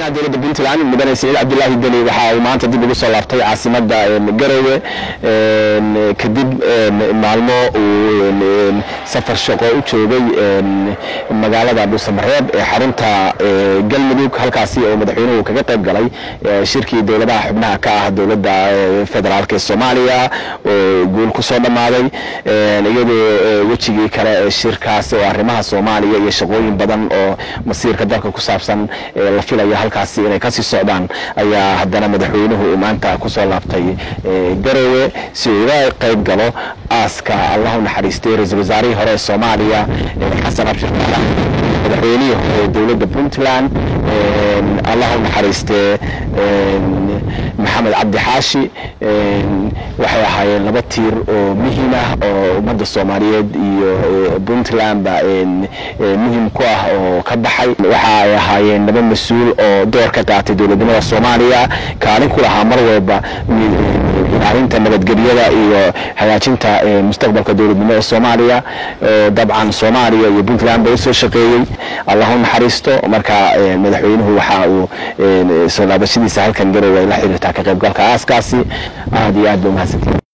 madaxweynaha dowladda puntland mudane saciid cabdilaahi deni waxa uu maanta dib ugu soo laabtay caasimada garowe kadib maalmo uu safar shaqo u joogay magaalada dhuusamareeb ee xarunta galmudug halkaasi oo madaxweynuhu kaga qayb galay shirkii dowladaha xubnaha ka ah dowladda federaalk ee soomaaliya oo guul ku soo dhammaaday iyadoo wejigii kale ee shirkaasi oo arrimaha soomaaliya iyo shaqooyin badan oo masiirka dalka ku saabsan la filaya halkaasi inay kasii socdaan ayaa haddana madaxweynuhu uu maanta kusoo laabtay garowe si uu uga qayb galo aaska allahu naxariistay ra-iisul wasaarihii hore ee soomaaliya xasan abshir faalax madaxweynihii hore dowladda puntland allahu naxariistee maxamed cabdi xaashi waxay ahaayeen laba tiir oo muhiim ah oo ummadda soomaaliyeed iyo puntlandba muhim ku ah oo ka baxay waxa ay ahaayeen laba mas-uul oo door ka qaatay dowladnimada soomaaliya kaalin ku lahaa mar walba ilaalinta nabadgelyada iyo hagaajinta mustaqbalka dowladnimada soomaaliya dabcan soomaaliya iyo puntland ba usoo shaqeeyey allahu naxariisto marka madaxweynuhu waxa uu soo laabashadiisa halkan garowe ay la xiriirtaa ka qaybgalka aaskaasi aad iyo aad ba umahadsantiin